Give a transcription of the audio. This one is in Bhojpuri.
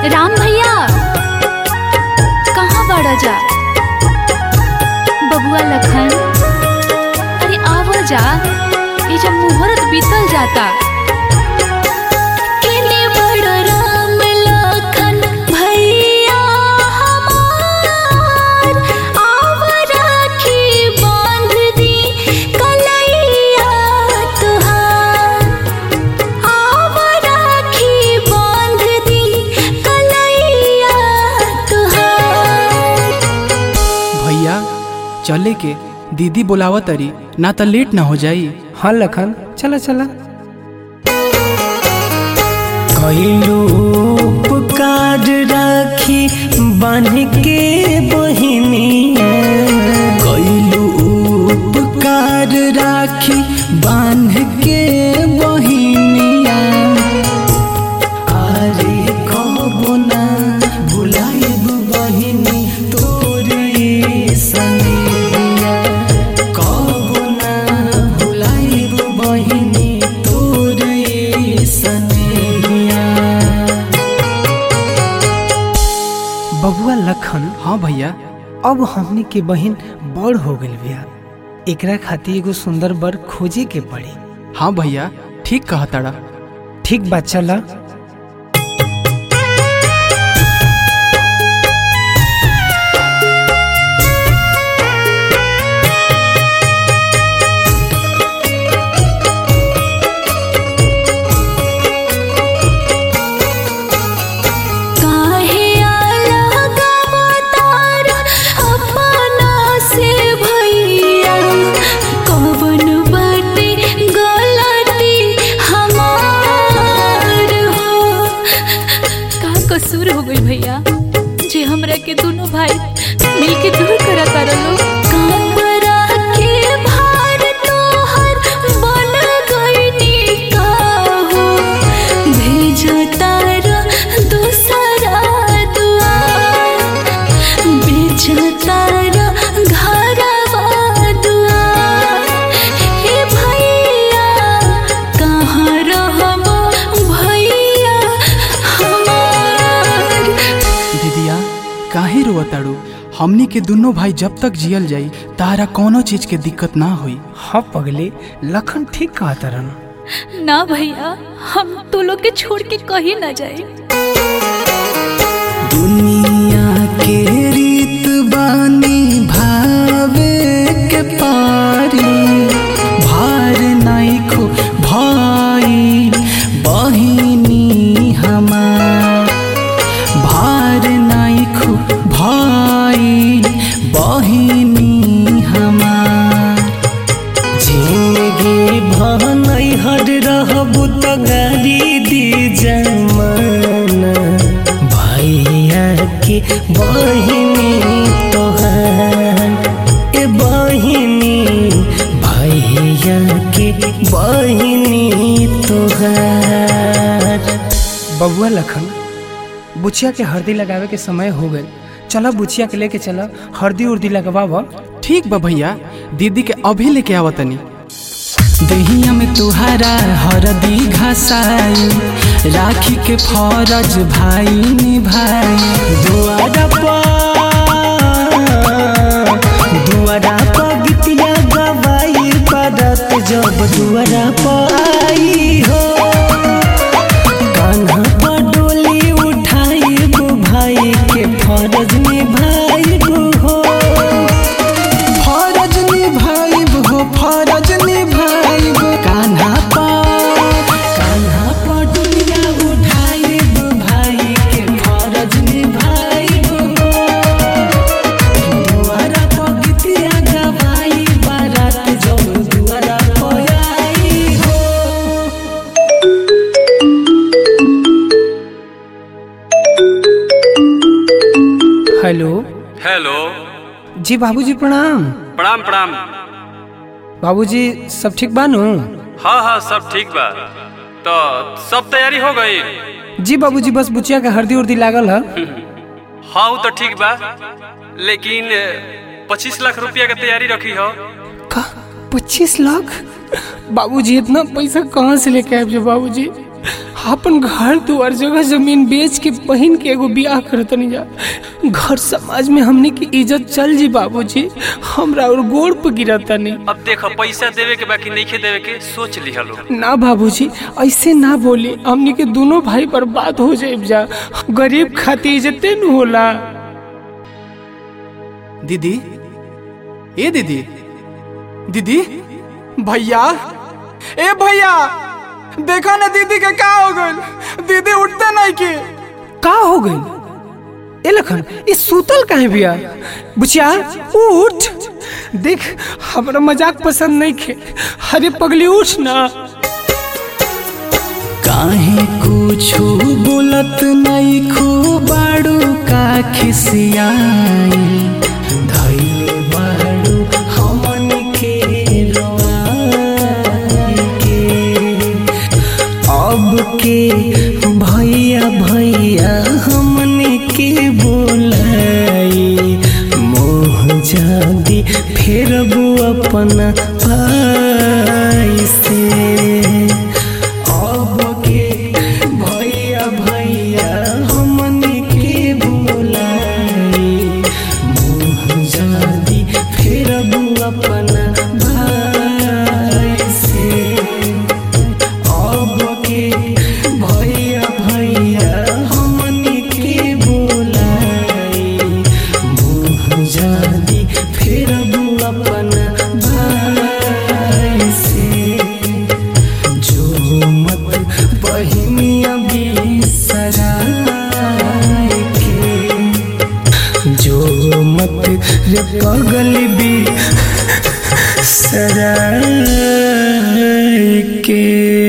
राम भैया कहाँ बाड़ा जा बबुआ लखन अरे आवा जा ये जब मुहूर्त बीतल जाता केने बड़ राम लखन भैया हमार आवा राखी बांध दी कलैया तुहार आवा राखी बांध दी कलैया तुहार भैया चले के दीदी बोलावत तरी ना त लेट ना हो जाई हाँ लखन चला चला कैलू उपकार राखी बन के बहिनिया कैलू उपकार राखी बांध के बहिनिया अरे कबो ना भुलाइब बहिनी तोरे सनेहिया कबो ना भुलाइब बहिनी तोरे सनेहिया बबुआ लखन हाँ भैया अब हमनी के बहिन बड़ हो गइल बिया एकरा खातिर एगो सुंदर बर खोजे के पड़ी हाँ भैया ठीक कहा ताड़ा ठीक बा चला काहे अलग अवतार अपना से भैया कवन बाटे गलती हमार हो का कसूर हो गई भैया जे हमरा के दोनों भाई मिलके दूर करा करलो कांबरा के भार तोहर बन गईनी का हो भेजता र दूसरा दुआर बेचता र घरवा दुआर हे भैया कहाँ रहब भैया हमार दीदिया काहे रोवताड़ू हमनी के दुनो भाई जब तक जियल जाई तारा कोनो चीज के दिक्कत ना होई हाँ पगले लखन ठीक कहा तरन ना भैया हम तो लोग के छोड़ के कहीं ना जाए दुनिया के रीत बानी भावे के पारी भार नहीं खो भाई बहिनी हमार भार नहीं खो भाई बहिनी हमार जिंदगी भनई हर रहबू त गाली दी जमाना भैया के बहिनी तोहार ए बहिनी भैया के बहिनी तोहार बबुआ लखन बुचिया के हल्दी लगावे के समय हो गए चला बुचिया के लेके चला हल्दी उर्दी लगवावा ठीक बा भैया दीदी के अभी लेके आवतनी दहिया में तुहारा हरदी घसाई राखी के फरज भाई निभाई दुआरा पर दुआरा पर गीतिया गवाई पड़त जब दुआरा पर आई हो कान्हा पर डोली उठाई भाई के फरज निभाई हो फरज निभाइब हो फरज निभाइब कान्हा पर कान्हा पर दुनिया उठाइब भाई के फरज निभाइब हो दुआरा पर गीतिया गवाई बारात जब दुआरा पर आई हो हेलो हेलो जी बाबूजी प्रणाम प्रणाम प्रणाम बाबूजी सब ठीक बानू हाँ हाँ सब ठीक बा तो सब तैयारी हो गई जी बाबूजी बस बुचिया के हल्दी उर्दी लागल है हाँ वो तो ठीक बा लेकिन पच्चीस लाख रुपया के तैयारी रखी हो का पच्चीस लाख बाबूजी इतना पैसा कहाँ से लेके आए जो बाबूजी अपन घर दुआर जगह जमीन बेच के बहन के एगो बियाह करतनी जा घर समाज में हमने की इज्जत चल जी बाबूजी हमरा और गोड़ पे गिरतनी अब देखो पैसा देवे के बाकी नहीं देवे के सोच लिया लो ना बाबूजी ऐसे ना बोली हमने के दोनों भाई बर्बाद हो जाए जा गरीब खातिर इज्जते न होला दीदी ए दीदी दीदी भैया ए भैया देखा ना दीदी के का हो गइल दीदी उठते नहीं की का हो गई ए लखन ये सूतल काहे बिया बुचिया उठ देख हमरा मजाक पसंद नहीं खे अरे पगली उठ ना काहे कुछु बोलत नहीं बाड़ू का खिसियाई धैले बाड़ू हमन के रोआई के अब के भैया भैया हमने के बोलाई मोह जादी फिर अपना भाई से अब के भैया भैया हमने के बोलाई मोह जादी फिर अपना भाई से अब के भैया भैया हमने के बोलाई मुँह जादी फिर अपना भाई से जो मत बहिनिया बिसराए के जो मत रे पगल भी सराय के